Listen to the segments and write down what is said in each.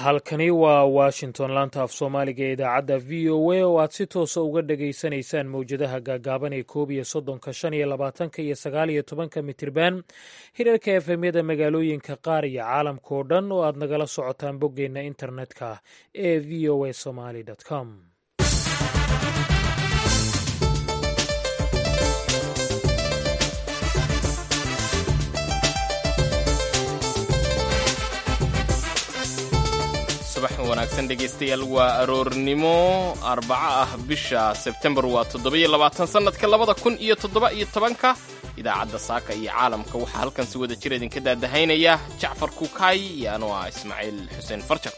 halkani waa washington laanta af soomaaliga ee idaacadda v o a oo aad si toosa uga dhageysanaysaan mowjadaha gaagaaban ee koob iyo soddonka shan iyo labaatanka iyo sagaal iyo tobanka mitirban hirarka efemyada magaalooyinka qaar iyo caalamka oo dhan oo aad nagala socotaan boggeenna internetka ee v o a somaly com subax wanaagsan dhegaystayaal waa aroornimo arbaco ah bisha sebtembar waa toddoba-iyo labaatan sannadka labada kun iyo toddoba iyo tobanka idaacadda saaka iyo caalamka waxaa halkan si wada jir idinka daadahaynaya jacfar kukaay iyo anoo ah ismaaciil xuseen farjar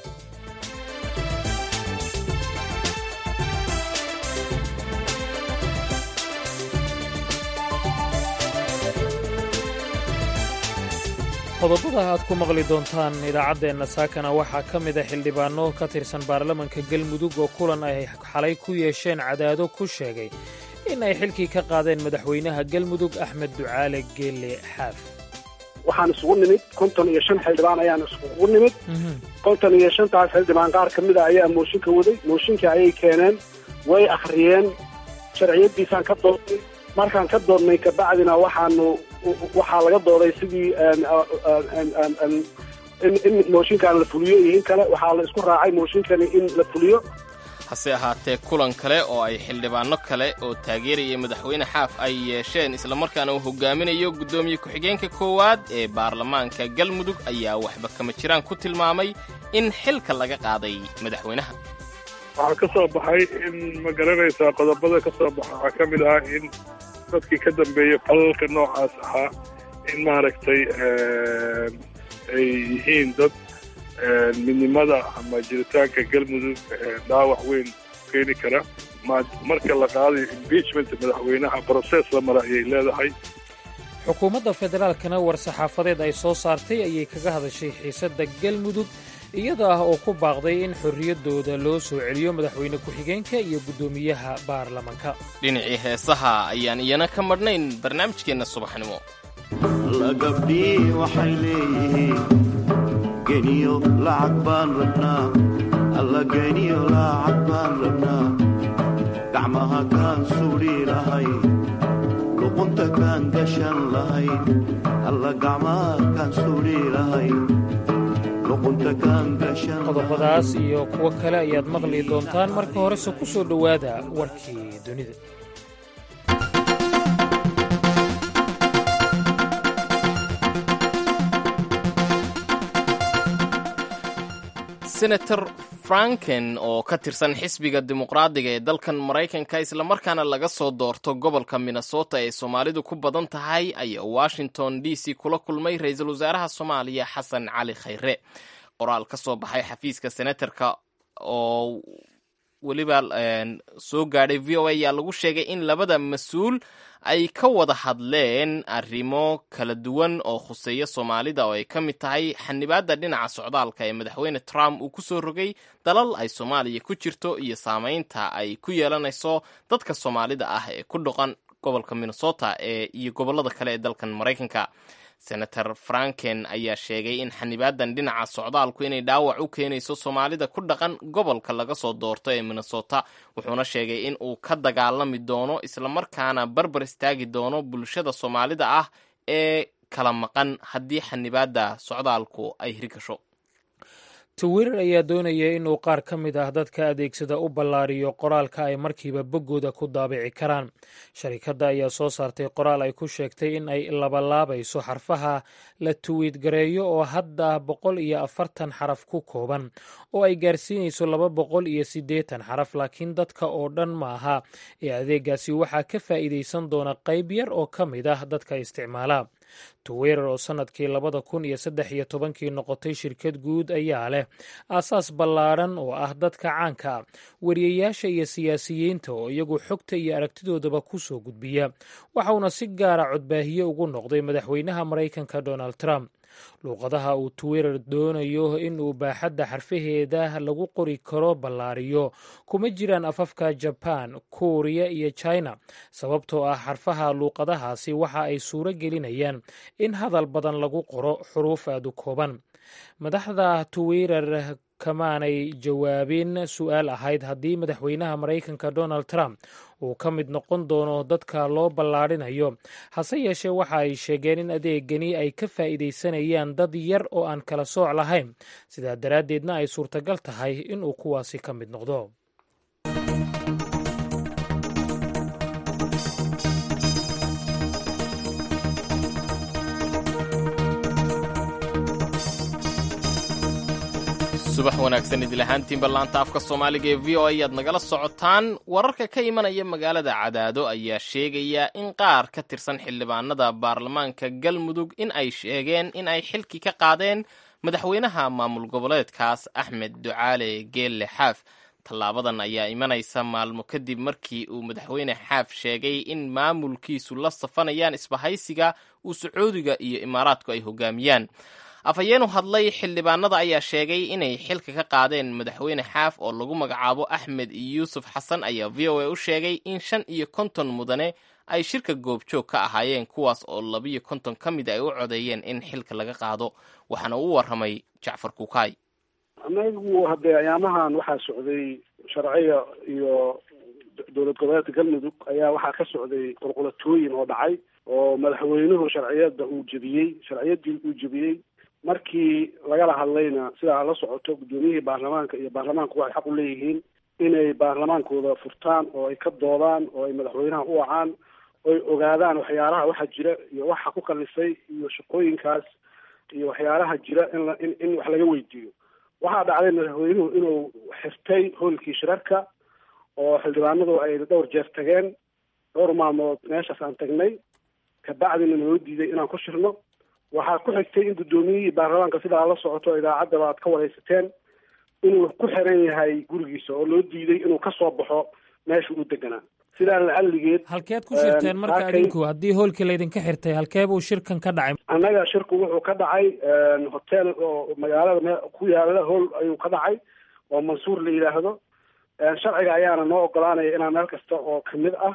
qodobada aad ku maqli doontaan idaacaddeenna saakana waxaa ka mid a xildhibaano ka tirsan baarlamanka galmudug oo kulan ay xalay ku yeesheen cadaado ku sheegay in ay xilkii ka qaadeen madaxweynaha galmudug axmed ducaale geelle xaaf waxaan isugu nimid konton iyo shan xildhibaan ayaan isugu nimid konton iyo shantaas xildhibaan qaar ka mid a ayaa mooshinka waday mooshinkii ayay keeneen way akhriyeen sharciyaddiisaan ka doodnay markaan ka doodnay kabacdina waxaanu waxaa laga dooday sidii in mooshinkan la fuliyo iyo in kale waxaa la isku raacay mooshinkani in la fuliyo hase ahaatee kulan kale oo ay xildhibaano kale oo taageeraya madaxweyne xaaf ay yeesheen islamarkaana uu hogaaminayo guddoomiye ku-xigeenka koowaad ee baarlamaanka galmudug ayaa waxba kama jiraan ku tilmaamay in xilka laga qaaday madaxweynaha waxaa ka soo baxay in ma garanaysaa qodobada ka soo baxa waxaa ka mid ah in dadkii ka dambeeyey falalka noocaas ahaa in maaragtay ay yihiin dad midnimada ama jiritaanka galmudug dhaawac weyn keeni kara marka la qaadayo impeachment madaxweynaha broses la mara ayay leedahay xukuumadda federaalkana war-saxaafadeed ay soo saartay ayay kaga hadashay xiisadda galmudug iyada ah oo ku baaqday in xorriyaddooda loo soo celiyo madaxweyne ku-xigeenka iyo guddoomiyaha baarlamanka dhinacii heesaha ayaan iyana ka madhnayn barnaamijkeenna subaxnimo gabdhii waxay leeyihiin geniyo lacag baan rabnaa alla geniyo lacag baan rabnaa gacmaha kaan suudhi lahay luqunta kaan gashan lahay alla gacmaha kaan suudhi lahay qodobadaas iyo kuwo kale ayaad maqli doontaan marka horese ku soo dhowaada warkii dunida senator franken oo ka tirsan xisbiga dimuqraadiga ee dalkan maraykanka islamarkaana laga soo doorto gobolka minnesota ee soomaalidu ku badan tahay ayaa washington d c kula kulmay ra-iisul wasaaraha soomaaliya xasan cali khayre qoraal ka soo baxay xafiiska senatarka oo weliba soo gaadhay v o a ayaa lagu sheegay in labada mas-uul ay ka wada hadleen arrimo kala duwan oo khuseeya soomaalida oo ay ka mid tahay xanibaadda dhinaca socdaalka ee madaxweyne trump uu ku soo rogay dalal ay soomaaliya ku jirto iyo saamaynta ay ku yeelanayso dadka soomaalida ah ee ku dhaqan gobolka minnesota ee iyo gobollada kale ee dalkan maraykanka senator franken ayaa sheegay in xanibaadan dhinaca socdaalku inay dhaawac u keenayso soomaalida ku dhaqan gobolka laga soo doorto ee minnesota wuxuuna sheegay in uu ka dagaalami doono islamarkaana barbar istaagi doono bulshada soomaalida ah ee kala maqan haddii xanibaadda socdaalku ay hirgasho twitter ayaa doonaya inuu qaar ka mid ah dadka adeegsada u ballaariyo qoraalka ay markiiba boggooda ku daabici karaan sharikadda ayaa soo saartay qoraal ay ku sheegtay in ay labalaabayso xarfaha la tuwiid gareeyo oo hadda boqol iyo afartan xaraf ku kooban oo ay gaarsiinayso laba boqol iyo siddeetan xaraf laakiin dadka oo dhan maaha ee adeegaasi waxaa ka faa'iidaysan doona qayb yar oo ka mid ah dadka isticmaala twitter oo sannadkii labada kun iyo saddex iyo tobankii noqotay shirkad guud ayaa leh aasaas ballaadhan oo ah dadka caanka ah wariyayaasha iyo siyaasiyiinta oo iyagu xogta iyo aragtidoodaba ku soo gudbiya waxauna si gaara codbaahiye ugu noqday madaxweynaha maraykanka donald trump luuqadaha uu twitter doonayo in uu baaxadda xarfaheeda lagu qori karo ballaariyo kuma jiraan afafka jaban kuuriya iyo china sababtoo ah xarfaha luuqadahaasi waxa ay suuro gelinayaan in hadal badan lagu qoro xuruuf aad u kooban madaxda twitter kamaanay jawaabin su-aal ahayd haddii madaxweynaha maraykanka donald trump uu ka mid noqon doono dadka loo ballaadhinayo hase yeeshee waxa ay sheegeen in adeegani ay ka faa'iidaysanayaan dad yar oo aan kala sooc lahayn sidaa daraaddeedna ay suurtagal tahay inuu kuwaasi ka mid noqdo subax wanaagsan idil ahaantiinba laanta afka soomaaliga ee v o a ayaad nagala socotaan wararka ka imanaya magaalada cadaado ayaa sheegaya in qaar ka tirsan xildhibaanada baarlamaanka galmudug in ay sheegeen in ay xilki ka qaadeen madaxweynaha maamul goboleedkaas axmed ducaale geelle xaaf tallaabadan ayaa imanaysa maalmo kadib markii uu madaxweyne xaaf sheegay in maamulkiisu la safanayaan isbahaysiga uu sacuudiga iyo imaaraadku ay hogaamiyaan afhayeenu hadlay xildhibaanada ayaa sheegay inay xilka ka qaadeen madaxweyne xaaf oo lagu magacaabo axmed yuusuf xasan ayaa v o a u sheegay in shan iyo konton mudane ay shirka goobjoog ka ahaayeen kuwaas oo labiyo konton ka mid ay u codeeyeen in xilka laga qaado waxaana u warramay jacfar kukaay anagu haddee ayaamahan waxaa socday sharciga iyo dowlad goboleedka galmudug ayaa waxaa ka socday qulqulatooyin oo dhacay oo madaxweynuhu sharciyada uu jebiyey sharciyadii uu jebiyey markii lagala hadlayna sidaa la socoto guddoomiyihii baarlamaanka iyo baarlamaanku waxay xaq u leeyihiin inay baarlamaankooda furtaan oo ay ka doodaan oo ay madaxweynaha u wacaan oy ogaadaan waxyaalaha waxa jira iyo waxa ku kalifay iyo shaqooyinkaas iyo waxyaalaha jira in la in in wax laga weydiiyo waxaa dhacday madaxweynuhu inuu xirtay hoolkii shirarka oo xildhibaanadu ay dhowr jeer tageen dhowr maalmood meeshaas aan tagnay kabacdina naloo diiday inaan ku shirno waxaa ku xigtay in guddoomiyihii baarlamaanka sidaa la socoto idaacaddaba aad ka waraysateen inuu ku xiran yahay gurigiisa oo loo diiday inuu ka soo baxo meesha uu deganaa sidaa lacalligeed halkeed ku shirteen marka adinku haddii hoolkii laydinka xirtay halkee buu shirkan ka dhacay annaga shirku wuxuu ka dhacay hotel oo magaalada me ku yaala hool ayuu ka dhacay oo mansuur la yidhaahdo sharciga ayaana noo ogolaanaya inaan meel kasta oo kamid ah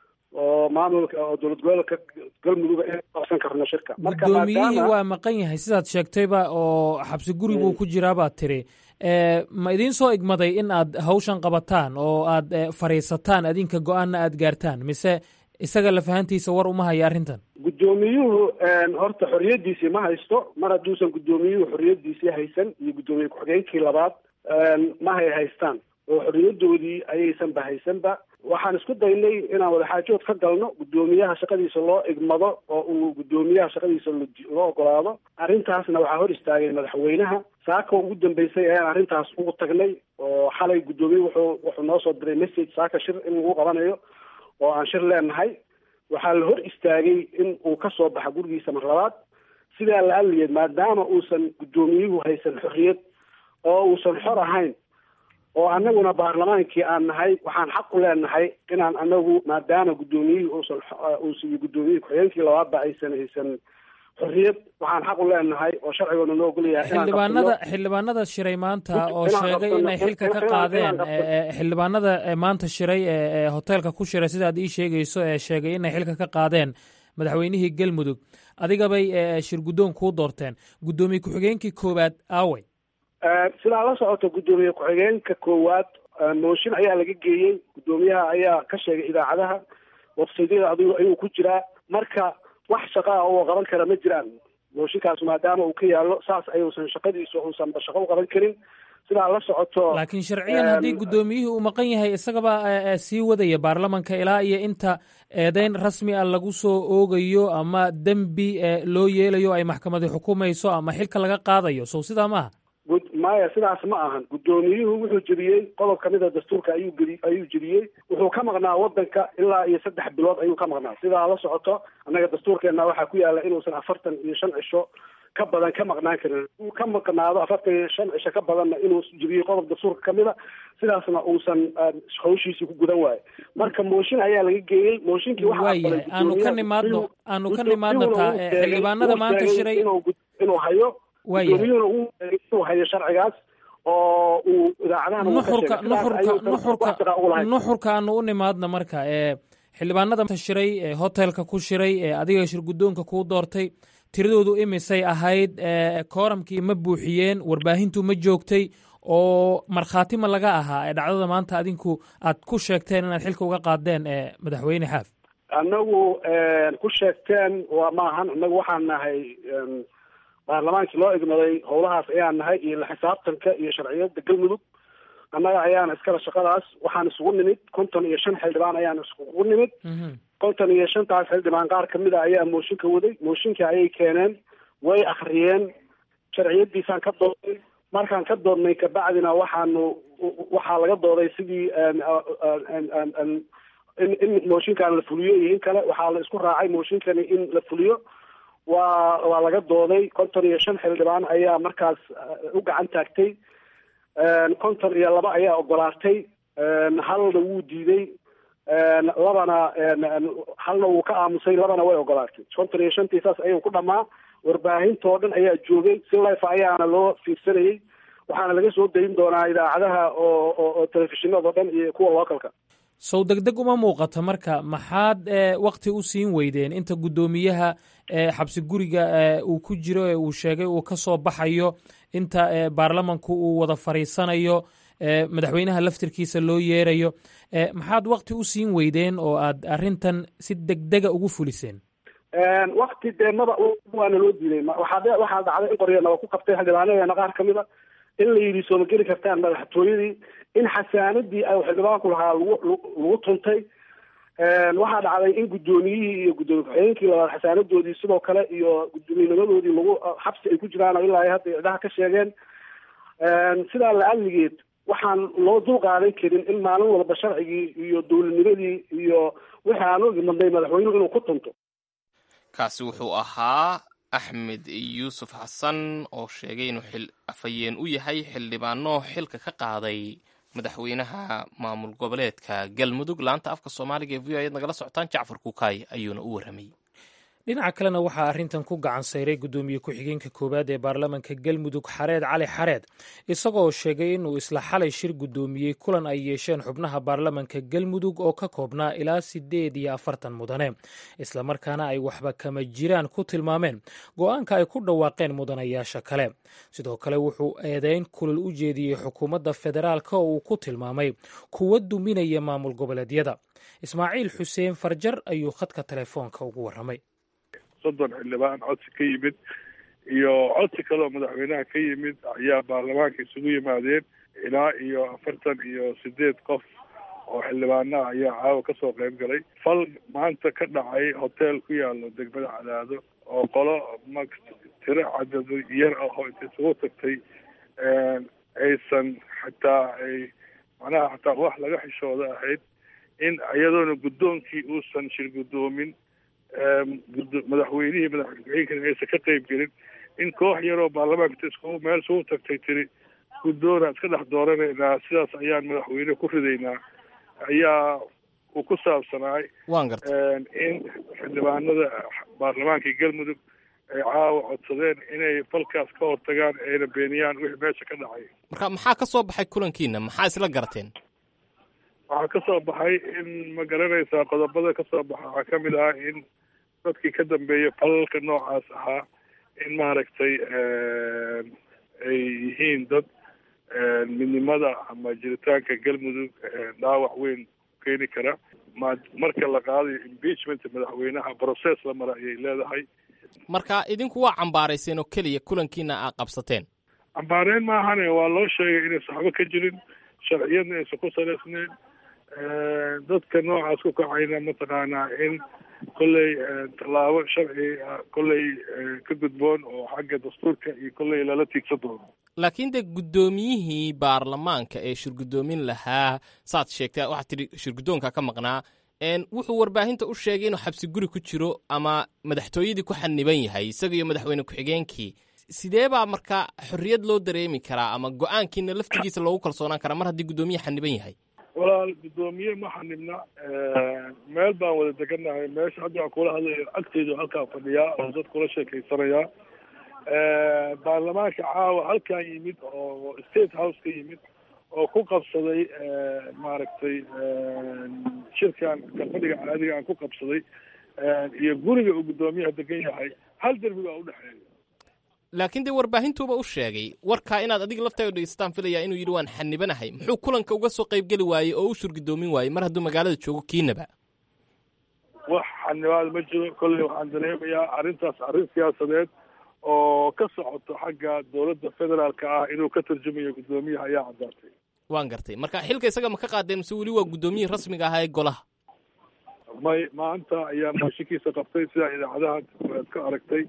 oo maamulka oo dowlad goboleedka galmuduga in qabsan karno shirka guddoomiyihii waa maqan yahay sidaad sheegtayba oo xabsi guri buu ku jiraa baad tiri ma idiin soo igmaday in aad hawshan qabataan oo aad fadhiisataan adinka go-aanna aad gaartaan mise isaga lafahantiisa war uma haya arrintan guddoomiyuhu horta xorriyaddiisii ma haysto mar hadduusan guddoomiyuhu xorriyaddiisii haysan iyo guddoomiye ku-xigeenkii labaad ma hay haystaan oo xorriyadoodii ayaysanba haysanba waxaan isku daynay inaan wadaxaajood ka galno guddoomiyaha shaqadiisa loo igmado oo uu guddoomiyaha shaqadiisa loo ogolaado arrintaasna waxaa hor istaagay madaxweynaha saaka ugu dambeysay ayaan arrintaas ugu tagnay oo xalay guddoomiye wuxuu wuxuu noo soo diray message saaka shir in lagu qabanayo oo aan shir leenahay waxaa la hor istaagay in uu ka soo baxa gurigiisa mar labaad sidaa la aliyeed maadaama uusan guddoomiyuhu haysan xorriyad oo uusan xor ahayn oo annaguna baarlamaankii aan nahay waxaan xaq u leenahay inaan anagu maadaama guddoomiyihii uusan uusan iyo guddoomiyihii ku-xigeenkii labaadba aysan haysan xorriyad waxaan xaq u leenahay oo sharcigoona noo ogolyahay xildhibaanada xildhibaanada shiray maanta oo sheegay inay xilka ka qaadeen xildhibaanada maanta shiray ee hoteelka ku shiray sidaad ii sheegayso ee sheegay inay xilka ka qaadeen madaxweynihii galmudug adigabay shir guddoon kuu doorteen guddoomiye ku-xigeenkii koowaad aawey sidaa la socoto guddoomiye ku-xigeenka koowaad mooshin ayaa laga geeyey guddoomiyaha ayaa ka sheegay idaacadaha websaydyada adigu ayuu ku jiraa marka wax shaqaa oo qaban kara ma jiraan mooshinkaas maadaama uu ka yaallo saas ayuusan shaqadiisu uusanba shaqo u qaban karin sidaa la socoto laakiin sharciyan haddii guddoomiyihii uu maqan yahay isagaba sii wadaya baarlamanka ilaa iyo inta eedeyn rasmi ah lagu soo oogayo ama dembi loo yeelayo ay maxkamadi xukumayso ama xilka laga qaadayo sow sidaa maaha maya sidaas ma ahan guddoomiyuhu wuxuu jebiyey qodob kamid a dastuurka ayuu gedi ayuu jebiyey wuxuu ka maqnaa wadanka ilaa iyo saddex bilood ayuu ka maqnaa sidaa la socoto annaga dastuurkeena waxaa ku yaala inuusan afartan iyo shan cisho ka badan ka maqnaan karin uu ka maqnaado afartan iyo shan cisho ka badanna inuu jebiyey qodob dastuurka kamid a sidaasna uusan hawshiisii ku gudan waayo marka mooshin ayaa laga geeyey mooshinkii waayahay aanu ka nimaadno aanu ka nimaadno taa xildhibaanada maanta shiray inuu hayo Waayahay. gudoomiyuhuna uu inuu hayo sharcigaas oo uu idaacadahan uu ka nuxurka sheegay. Sidaas ayuu nuxurka nuxurka wax shaqo ugu lahayd. nuxurka aanu u nimaadna marka ee xildhibaanada shiray ee hotelka ku shiray ee adiga shir guddoonka kuu doortay tiradoodu imisay ahayd ee kooramkii ma buuxiyeen warbaahintu ma joogtay oo markhaati ma laga ahaa ee dhacdada maanta adinku aad ku sheegteen inaad xilka uga qaadeen ee madaxweyne xaaf annagu ku sheegteen waa maahan annagu waxaan nahay em, baarlamaankii loo igmaday howlahaas ayaan nahay iyo la xisaabtanka iyo sharciyada galmudug annaga ayaana iskala shaqadaas waxaan isugu nimid konton iyo shan xildhibaan ayaan isugu nimid konton iyo shantaas xildhibaan qaar kamid a ayaa mooshinka waday mooshinka ayay keeneen way akhriyeen sharciyadiisaan ka doodnay markaan ka doodnay kabacdina waxaanu waxaa laga dooday sidii em, em, em, em, in in mooshinkan la fuliyo iyo in kale waxaa la isku raacay mooshinkani in la fuliyo waa waa laga dooday konton iyo shan xildhibaan ayaa markaas eh, u gacan taagtay En, konton iyo laba ayaa ogolaatay En, halna wuu diiday En, labana en, en, halna wuu ka aamusay labana way ogolaatay konton iyo shantii saas ayuu ku dhamaa warbaahintoo dhan ayaa joogay si life ayaana loo fiirsanayay waxaana laga soo dayin doonaa idaacadaha oo oo oo telefishinada dhan iyo kuwa localka sow degdeg uma muuqata marka maxaad ee wakti u siin weydeen inta guddoomiyaha ee xabsi guriga ee uu ku jiro ee uu sheegay uu ka soo baxayo inta ee baarlamanku uu wada fadhiisanayo ee madaxweynaha laftirkiisa loo yeerayo ee maxaad wakti u siin weydeen oo aad arrintan si degdega ugu fuliseen wakti dee maba waana loo diiday Ma- waxaa de- waxaa dhacday in qoryanaba ku qabtay xildhibaanadeena qaar kamid a in la yidhi sooma geli kartaan madaxtooyadii in xasaanadii ay xildhibaanku lahaa lagu lagu- lagu tuntay waxaa dhacday in guddoomiyihii iyo guddoomiye ku-xigeenkii labaad xasaanadoodii sidoo kale iyo guddoomiyenimadadoodii lagu xabsi ay ku jiraan oo ilaa ay hadda cidhaha ka sheegeen sidaa la-adligeed waxaan loo dul qaadan karin in maalin walba sharcigii iyo dowladnimadii iyo wixii aan u imadnay madaxweynuhu inuu ku tunto kaasi wuxuu ahaa axmed yuusuf xasan oo sheegay inuu xil afhayeen u yahay xildhibaano xilka ka qaaday madaxweynaha maamul goboleedka galmudug laanta afka soomaaliga ee v o ayaad nagala socotaan jacfar kukaay ayuuna u warramay dhinaca kalena waxaa arrintan ku gacan sayray guddoomiye ku-xigeenka koowaad ee baarlamanka galmudug xareed cali xareed isagoo sheegay inuu isla xalay shir guddoomiyey kulan ay yeesheen xubnaha baarlamanka galmudug oo ka koobnaa ilaa siddeed iyo afartan mudane islamarkaana ay waxba kama jiraan ku tilmaameen go-aanka ay ku dhawaaqeen mudanayaasha kale sidoo kale wuxuu eedeyn kulal u jeediyey xukuumadda federaalka oo uu ku tilmaamay kuwa duminaya maamul goboleedyada ismaaciil xuseen farjar ayuu khadka telefoonka ugu warramay soddon xildhibaan codsi ka yimid iyo codsi kale oo madaxweynaha ka yimid ayaa baarlamaanka isugu yimaadeen ilaa iyo afartan iyo sideed qof oo xildhibaanaha ayaa caawa kasoo qayb galay fal maanta ka dhacay hotel ku yaalo degmada cadaado oo qolo ma tiro cadad yar ah oo inta isugu tagtay aysan xataa ay macnaha xataa wax laga xishooda ahayd in iyadoona guddoonkii uusan shir guddoomin madaxweynihii madaxweynkana aysan ka qayb gelin in koox yaroo baarlamaanka isku meel isugu tagtay tiri guddoona iska dhex dooranaynaa sidaas ayaan madaxweyne ku ridaynaa ayaa uu ku saabsanaay waan gartay in xildhibaanada baarlamaanka galmudug ay caawa codsadeen inay falkaas ka hortagaan ayna beeniyaan wixii meesha ka dhacay marka maxaa ka soo baxay kulankiina maxaa isla garateen waxaa ka soo baxay in ma garanaysaa qodobada ka soo baxa waxaa ka mid ah in dadkii ka dambeeyay falalka noocaas ahaa in maaragtay ay yihiin dad midnimada ama jiritaanka galmudug dhaawac weyn keeni kara ma marka la qaadayo impeachment madaxweynaha process la mara ayay leedahay marka idinku waa cambaarayseen oo keliya kulankiina aa qabsateen cambaareen maahane waa loo sheegay inaysan waxba ka jirin sharciyadna aysan ku salaysnayn dadka noocaas ku kacayna mataqaanaa in kolley tallaabo sharci kolley ka gudboon oo xagga dastuurka iyo kolley lala tiigsan doono laakiin dee guddoomiyihii baarlamaanka ee shirguddoomin lahaa saad sheegtay waxaad tidhi shirguddoonka ka maqnaa wuxuu warbaahinta u sheegay inuu xabsi guri ku jiro ama madaxtooyadii ku xaniban yahay isaga iyo madaxweyne ku-xigeenkii sidee baa marka xorriyad loo dareemi karaa ama go-aankiina laftigiisa loogu kalsoonaan karaa mar haddii guddoomiye xaniban yahay walaal guddoomiye ma xanibna meel baan wada degannahay meesha hadda waan kula hadlayo agteydu halkaa fadhiyaa oo dad kula sheekaysanayaa baarlamaanka caawa halkan yimid oo state house ka yimid oo ku qabsaday maaragtay shirkan kalfadhiga caadiga aan ku qabsaday iyo guriga uu guddoomiyaha degan yahay hal derbi baa udhexeeya laakiin dee warbaahintuuba u sheegay warkaa inaad adiga laftaada dhegeysataan filayaa inuu yidhi waan xanibanahay muxuu kulanka uga soo qaybgeli waayey oo u shurgidoomin waayey mar hadduu magaalada joogo kiinaba wax xanibaad ma jiro kolley waxaan dareemayaa arrintaas arrin siyaasadeed oo ka socoto xagga dowladda federaalka ah inuu ka tarjumayo guddoomiyaha ayaa caddaatay waan gartay marka xilka isaga ma ka qaadeen mise weli waa guddoomiyihii rasmiga ahaa ee golaha may maanta ayaa mooshinkiisa qabtay sidaa idaacadaha aad ka aragtay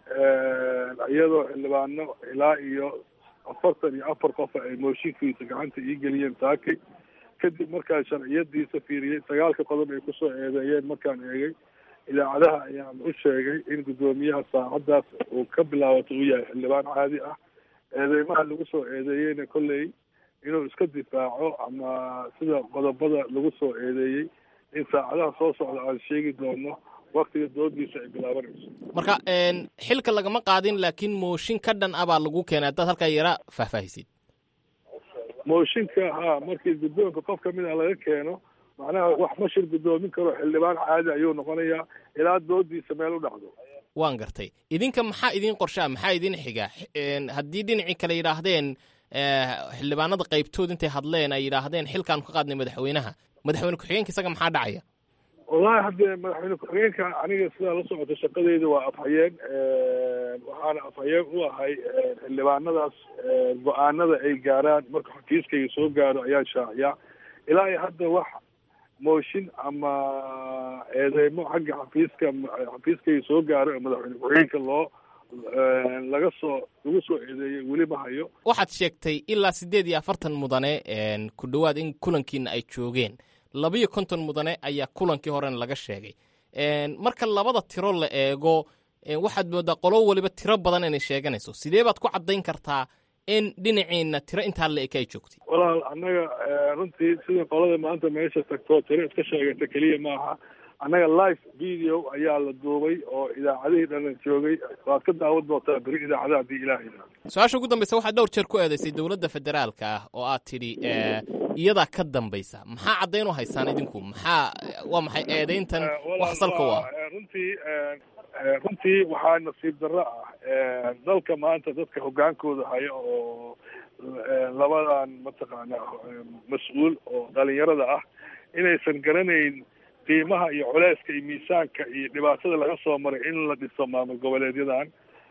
iyadoo xildhibaano ilaa iyo afartan iyo afar qof ay mooshinkiisa gacanta ii geliyeen taakay kadib markaan sharciyadiisa fiiriyey sagaalka qodob ay kusoo eedeeyeen markaan eegay idaacadaha ayaan u sheegay in guddoomiyaha saacaddaas uu ka bilaabato uu yahay xildhibaan caadi ah eedeymaha lagu soo eedeeyeyna kolley inuu iska difaaco ama sida qodobada lagu soo eedeeyey in saacadaha soo socda aan sheegi doono waktiga doodiisa ay bilaabanayso marka xilka lagama qaadin laakiin mooshin ka dhan ah baa lagu keenay haddaad halkaa yara faahfaahisid mooshinka ha markii guddoonka qof kamid a laga keeno macnaha wax ma shir guddoomin karo xildhibaan caadi ayuu noqonayaa ilaa doodiisa meel u dhacdo waan gartay idinka maxaa idin qorshaa maxaa idin xiga haddii dhinacii kale yidhaahdeen xildhibaanada qaybtood intay hadleen ay yidhaahdeen xilkaanu ka qaadnay madaxweynaha madaxweyne ku-xigeenka isaga maxaa dhacaya wallahi haddee madaxweyne ku-xigeenka aniga sidaa la socota shaqadeyda waa afhayeen waxaana afhayeen u ahay xildhibaanadaas go-aanada ay gaaraan marka xafiiskayga soo gaaro ayaan shaaciyaa ilaa iyo hadda wax mooshin ama eedeymo xagga xafiiska xafiiskayga soo gaaro ee madaxweyne ku-xigeenka loo laga soo lagu soo eedeeyey weli ma hayo waxaad sheegtay ilaa siddeed iyo afartan mudane ku dhowaad in kulankiina ay joogeen labiyo konton mudane ayaa kulankii horena laga sheegay marka labada tiro la eego waxaad moodaa qolo waliba tiro badan inay sheeganayso sidee baad ku caddayn kartaa in dhinaciina tiro intaa la eka ay joogtay walaal annaga runtii sida qolada maanta meesha tagto tiro iska sheegata keliya maaha annaga live video ayaa la duubay oo idaacadihii dhan joogay waad ka daawan doontaa beri idaacadaha haddii ilaah yidhaahdo su-aasha ugu dambaysa waxaad dhowr jeer ku eedaysay dowladda federaalka ah oo aad tidhi iyadaa ka dambaysa maxaa caddayn u haysaan idinku maxaa waa maxay eedayntan wax salka u ah runtii runtii waxaa nasiib darro ah dalka maanta dadka hoggaankooda haya oo labadan mataqaanaa mas-uul oo dhalinyarada ah inaysan garanayn qiimaha iyo culeyska iyo miisaanka iyo dhibaatada laga soo maray in la dhiso maamul goboleedyadan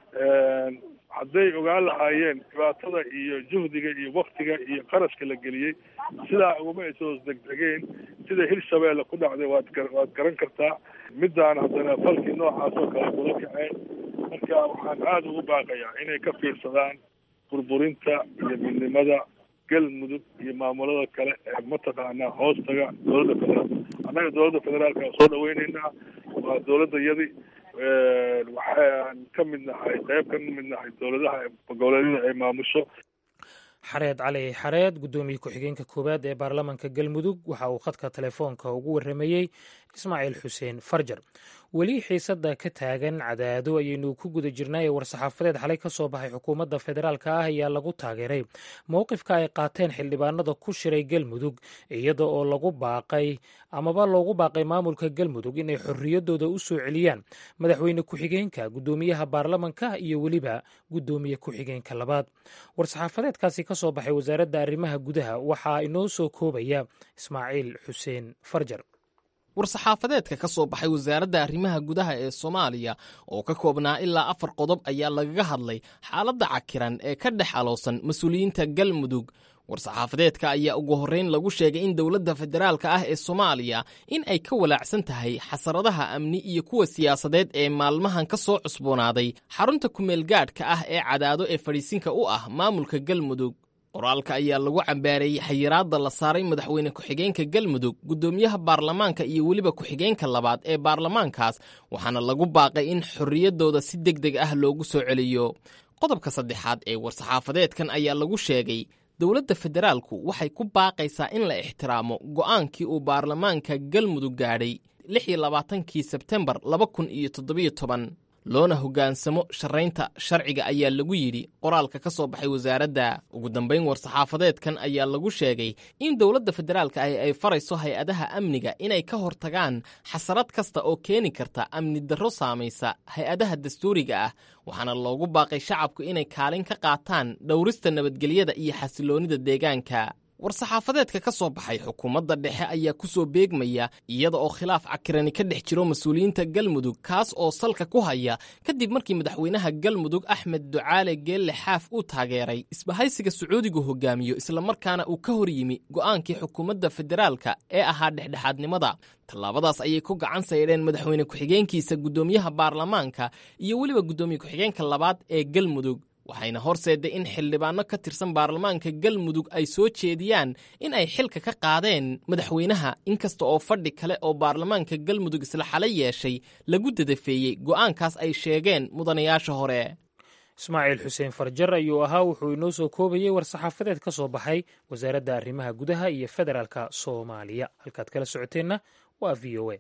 hadday ogaan lahaayeen dhibaatada iyo juhdiga iyo waktiga iyo qarashka la geliyey sidaa uguma aysa hoos degdegeen sida hirshabeelle ku dhacday waad waad garan kartaa middaan haddana falkii noocaas oo kale kula kaceen marka waxaan aada ugu baaqayaa inay ka fiirsadaan burburinta iyo midnimada galmudug iyo maamulada kale ee mataqaanaa hoostaga dowladda federaalka annaga dowladda federaalka aan soo dhaweyneynaa waa dowladda yadi waxaan ka mid nahay qayb ka mid nahay dowladaha goboleedyada ay maamusho xareed cali xareed guddoomiye ku-xigeenka koowaad ee baarlamaanka galmudug waxa uu khadka telefoonka ugu warramayey ismaaciil xuseen farjar weli xiisadda ka taagan cadaado ayaynu ku guda jirnay ee war-saxaafadeed xalay ka soo baxay xukuumadda federaalka ah ayaa lagu taageeray mowqifka ay qaateen xildhibaanada ku shiray galmudug iyada oo lagu baaqay amaba loogu baaqay maamulka galmudug inay xorriyaddooda u soo celiyaan madaxweyne ku-xigeenka guddoomiyaha baarlamanka iyo weliba guddoomiye ku-xigeenka labaad war-saxaafadeedkaasi ka soo baxay wasaaradda arrimaha gudaha waxaa inoo soo koobaya ismaaciil xuseen farjar war-saxaafadeedka ka soo baxay wasaaradda arrimaha gudaha ee soomaaliya oo ka koobnaa ilaa afar qodob ayaa lagaga hadlay xaaladda cakiran ee ka dhex aloosan mas-uuliyiinta galmudug war-saxaafadeedka ayaa ugu horreyn lagu sheegay in dowladda federaalka ah ee soomaaliya in ay ka walaacsan tahay xasaradaha amni iyo kuwa siyaasadeed ee maalmahan ka soo cusboonaaday xarunta kumeelgaadhka ah ee cadaado ee fadhiisinka u ah maamulka galmudug qoraalka ayaa lagu cambaareeyey xayiraadda la saaray madaxweyne ku-xigeenka galmudug guddoomiyaha baarlamaanka iyo weliba ku-xigeenka labaad ee baarlamaankaas waxaana lagu baaqay in xorriyaddooda si deg deg ah loogu soo celiyo qodobka saddexaad ee war-saxaafadeedkan ayaa lagu sheegay dowladda federaalku waxay ku baaqaysaa in la ixtiraamo go'aankii uu baarlamaanka galmudug gaadhay lix iyo labaatankii sebtembar laba kun iyo toddobiyo toban loona hoggaansamo sharaynta sharciga ayaa lagu yidhi qoraalka ka soo baxay wasaaradda ugu dambayn war-saxaafadeedkan ayaa lagu sheegay in dowladda federaalka ahi ay farayso hay-adaha amniga inay ka hortagaan xasarad kasta oo keeni karta amni darro saamaysa hay-adaha dastuuriga ah waxaana loogu baaqay shacabku inay kaalin ka qaataan dhowrista nabadgelyada iyo xasiloonnida deegaanka war-saxaafadeedka ka soo baxay xukuumadda dhexe ayaa ku soo beegmaya iyada oo khilaaf cakirani ka dhex jiro mas-uuliyiinta galmudug kaas oo salka ku haya kadib markii madaxweynaha galmudug axmed ducaale geelle xaaf uu taageeray isbahaysiga sacuudigu hogaamiyo islamarkaana uu ka hor yimi go'aankii xukuumadda federaalka ee ahaa dhexdhexaadnimada tallaabadaas ayay ku gacan saydheen madaxweyne ku-xigeenkiisa guddoomiyaha baarlamaanka iyo weliba guddoomiye ku-xigeenka labaad ee galmudug waxayna horseedday in xildhibaanno ka tirsan baarlamaanka galmudug ay soo jeediyaan in ay xilka ka qaadeen madaxweynaha inkasta oo fadhi kale oo baarlamaanka galmudug isla xala yeeshay lagu dadafeeyey go'aankaas ay sheegeen mudanayaasha hore ismaaciil xuseen farjar ayuu ahaa wuxuu inoo soo koobayey war-saxaafadeed ka soo baxay wasaaradda arrimaha gudaha iyo federaalka soomaaliya halkaad kala socoteenna waa v o a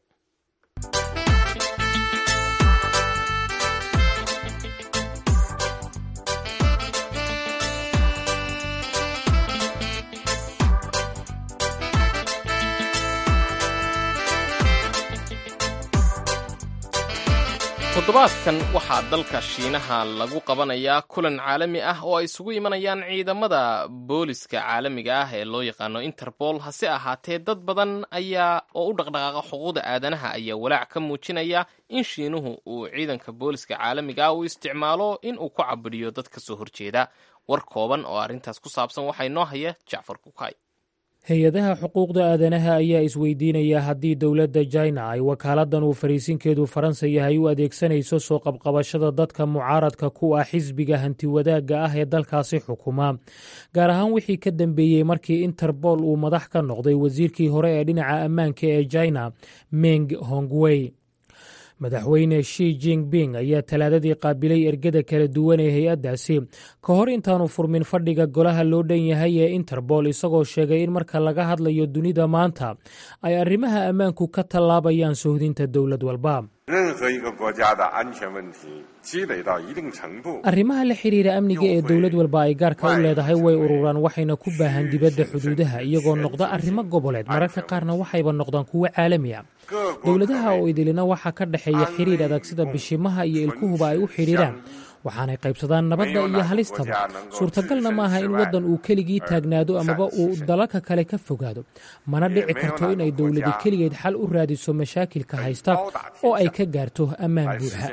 toddobaadkan waxaa dalka shiinaha lagu qabanayaa kulan caalami ah oo ay isugu imanayaan ciidamada booliska caalamiga ah ee loo yaqaano interpol hase ahaatee dad badan ayaa oo u dhaqdhaqaaqa xuquuqda aadanaha ayaa walaac ka muujinaya in shiinuhu uu ciidanka booliska caalamiga ah uu isticmaalo in uu ku cabudhiyo dad ka soo horjeeda war kooban oo arrintaas ku saabsan waxaa inoo haya jacfar kukay hay-adaha xuquuqda aadanaha ayaa isweydiinaya haddii dowladda jina ay wakaaladdan uu fariisinkeedu faransa yahay u adeegsanayso soo qabqabashada dadka mucaaradka ku ah xisbiga hantiwadaagga ah ee dalkaasi xukuma gaar ahaan wixii ka dambeeyey markii interbool uu madax ka noqday wasiirkii hore ee dhinaca ammaanka ee jina meng hongwey madaxweyne shi jinping ayaa talaadadii qaabilay ergada kala duwan ee hay-addaasi ka hor intaanu furmin fadhiga golaha loo dhan yahay ee interbool isagoo sheegay in marka laga hadlayo dunida maanta ay arrimaha ammaanku ka tallaabayaan sohdinta dowlad walba arrimaha la xiriira amniga ee dowlad walba ay gaarka u leedahay way ururaan waxayna ku baahan dibadda xuduudaha iyagoo noqda arrimo goboleed mararka qaarna waxayba noqdaan kuwo caalami a dowladaha oo idilina waxaa ka dhexeeya xiriir adag sida bishimaha iyo ilkuhuba ay u xidhiiraan waxaanay qaybsadaan nabadda iyo halistaba suurtagalna maaha in waddan uu keligii taagnaado amaba uu dalalka kale ka fogaado mana dhici karto inay dowladi keligeed xal u raadiso mashaakilka haysta oo ay ka gaarto ammaan buuxa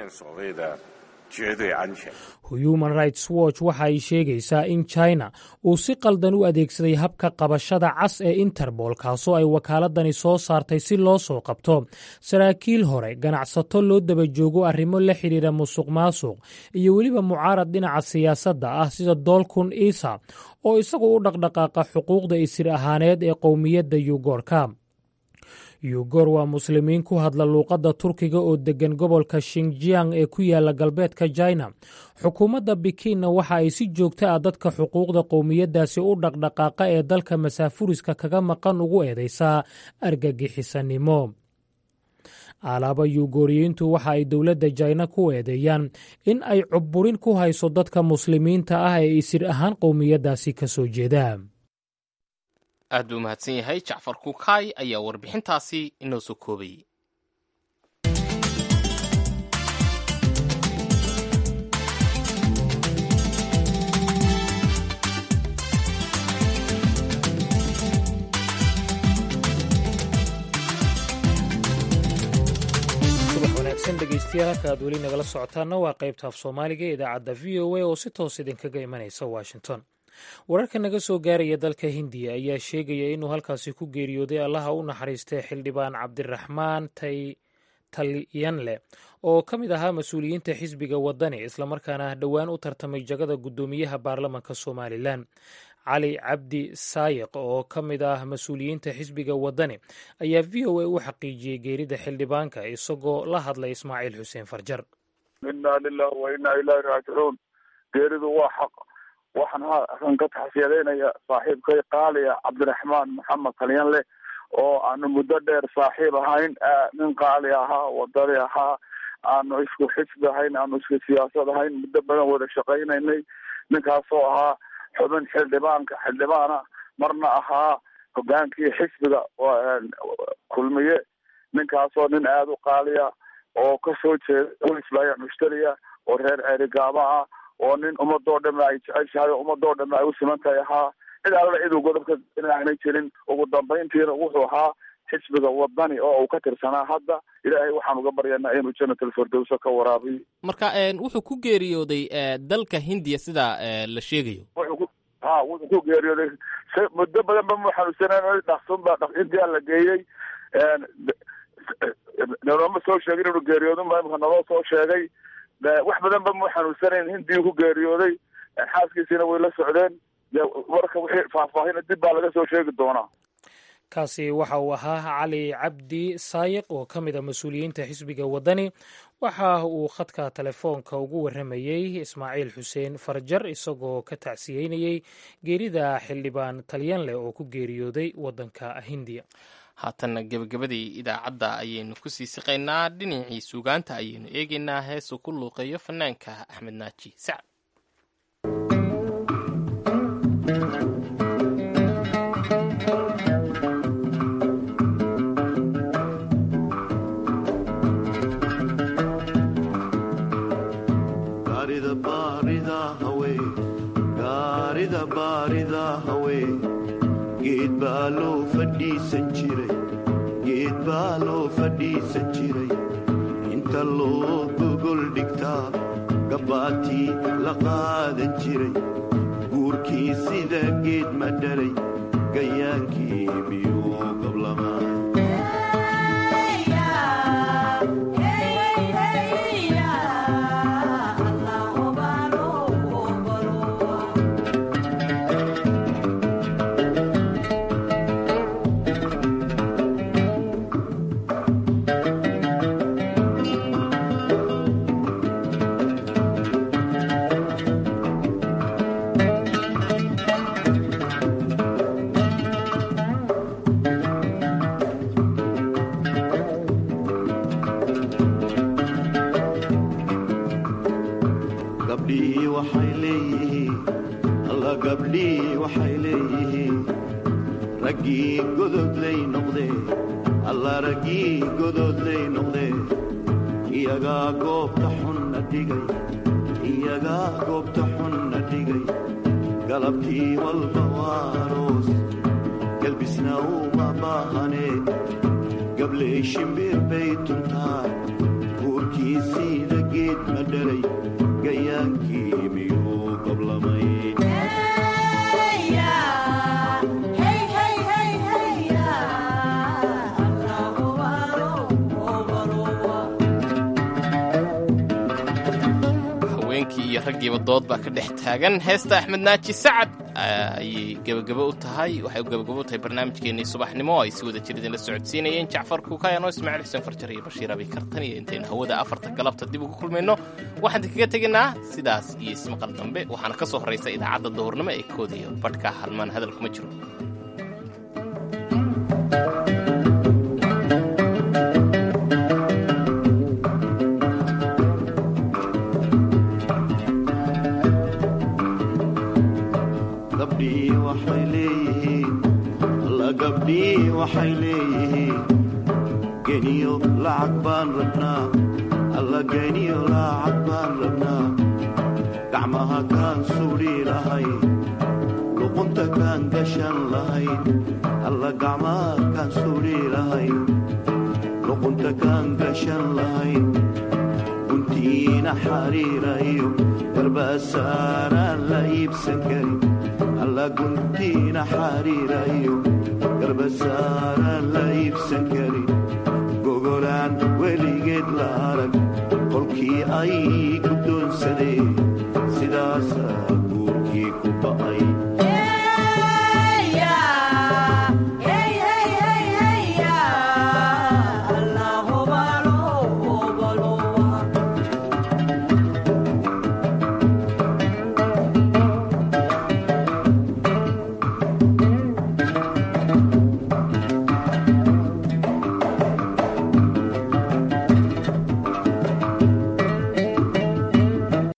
human rights watch waxa ay sheegaysaa in china uu si qaldan u adeegsaday habka qabashada cas ee interbool kaasoo ay wakaaladani soo saartay si loo soo qabto saraakiil hore ganacsato loo daba joogo arrimo la xidhiira musuq maasuq iyo weliba mucaarad dhinaca siyaasadda ah sida doolkun isa oo isagu u dhaqdhaqaaqa xuquuqda isir ahaaneed ee qowmiyadda yugoorka yugor waa muslimiin ku hadla luuqadda turkiga oo deggan gobolka shinjiang ee ku yaala galbeedka jina xukuumadda bikinna waxa ay si joogta ah dadka xuquuqda qowmiyaddaasi u dhaqdhaqaaqa ee dalka masaafuriska kaga maqan ugu eedaysaa argagixisanimo alaaba yugooriyiintu waxa ay dowladda jina ku eedeeyaan in ay cubburin ku hayso dadka muslimiinta ah ee isir ahaan qowmiyaddaasi ka soo jeeda aad buu mahadsan yahay jacfar kukaay ayaa warbixintaasi inoo soo koobayey subax wanaagsan dhegeystayaal halka aad weli nagala socotaanna waa qaybta af soomaaliga ee idaacadda v o a oo si toos idinkaga imanaysa washington wararka naga soo gaaraya dalka hindiya ayaa sheegaya inuu halkaasi ku geeriyooday allaha u naxariistay xildhibaan cabdiraxmaan talyanle oo ka mid ahaa mas-uuliyiinta xisbiga wadani islamarkaana dhowaan u tartamay jagada guddoomiyaha baarlamanka somalilan cali cabdi saayiq oo ka mid ah mas-uuliyiinta xisbiga wadani ayaa v o a u xaqiijiyey geerida xildhibaanka isagoo la hadlay ismaaciil xuseen farjar inaa lilah wa inaa ilaahi raajicuun geeridu waa xaq waxaan halkan ka taxsiyadeynaya saaxiibkay qaaliya cabdiraxmaan maxamed talyanle oo aanu muddo dheer saaxiib ahayn nin qaali ahaa wadani ahaa aanu isku xisbi ahayn aanu isku siyaasad ahayn muddo badan wada shaqaynaynay ninkaasoo ahaa xubin xildhibaanka xildhibaana marna ahaa hogaankii xisbiga kulmiye ninkaasoo nin aada u qaaliya oo kasoo jeeda isbaya mushtariya oo reer ceerigaaba ah oo nin ummadoo dhame ay jeceshahay oo ummadoo dhame ay u siman tahay ahaa cid alla ciduu godobka aanay jirin ugu dambayntiina wuxuu ahaa xisbiga wadani oo uu ka tirsanaa hadda ilaahay waxaan uga baryanaa inuu janatal firdowsa ka waraabiyo marka inuu ku geeriyooday dalka hindiya sida la sheegayo wuxuu ku ha wuxuu ku geeriyooday s muddo badan ba mu xanuunsaneen dhaksunba intia la geeyey nalooma soo sheegin inuu geeriyoodin ba imika naloo soo sheegay wax badan ba mu xanuunsanayn hindiyuu ku geeriyooday xaaskiisiina way la socdeen marka wixii faahfaahina dib baa laga soo sheegi doonaa kaasi waxa uu ahaa cali cabdi saayiq oo ka mid a mas-uuliyiinta xisbiga waddani waxa uu khadka telefoonka ugu warramayey ismaaciil xuseen farjar isagoo ka tacsiyeynayey geerida xildhibaan talyanleh oo ku geeriyooday waddanka hindiya haatanna gebagabadii idaacadda ayaynu ku sii siqaynaa dhinacii suugaanta ayaynu eegaynaa heesuu ku luuqeeyo fanaanka axmed naaji sacad geed baa loo fadhiisan jiray geed baa loo fadhiisan jiray inta loo gogol dhigtaa gabbaatii la qaadan jiray guurkii sida geed ma dhalay gayaankii miyuu qablamaa gabdhihii waxay leeyihiin alla gabdhihii waxay leeyihiin raggii gododlay noqdee alla raggii gododlay noqdee iyagaa goobta xunna dhigay iyagaa goobta xunna dhigay galabtii walba waaroos galbisna uma baahanee gabley shimbir bay tuntaa guurkii siida geed ma dhalay gayaankii miyuu qablamay haweenkii iyo raggiiba dood baa ka dhex taagan heesta axmed naaji sacad ayay gebagabo u tahay waxay gebagabo u tahay barnaamijkeennii subaxnimo oo ay si wada jir idinla socodsiinayeen jacfar kuukayano ismaaciil xuseen farjar iyo bashiir abi kartan iyo intaynu hawada afarta galabta dib ugu kulmayno waxaan idinkaga tegaynaa sidaas iyo ismaqal dambe waxaana ka soo horraysa idaacadda duhurnimo ee koodaya badhka halmaan hadal kuma jiro gabdhihii waxay leeyihiin alla gabdhihii waxay leeyihiin geniyo lacag baan rabnaa alla geniyo lacag baan rabnaa gacmaha kaan suudhi lahayn luqunta kaan gashan lahayn alla gacmaha kaan suudhi lahayn luqunta kaan gashan lahayn guntiina xariira iyo garbasaaraan la iibsan karin alla guntiina xariira iyo garbasaaraan la iibsan karin gogolaan weligeed la arag qolkii ay guddo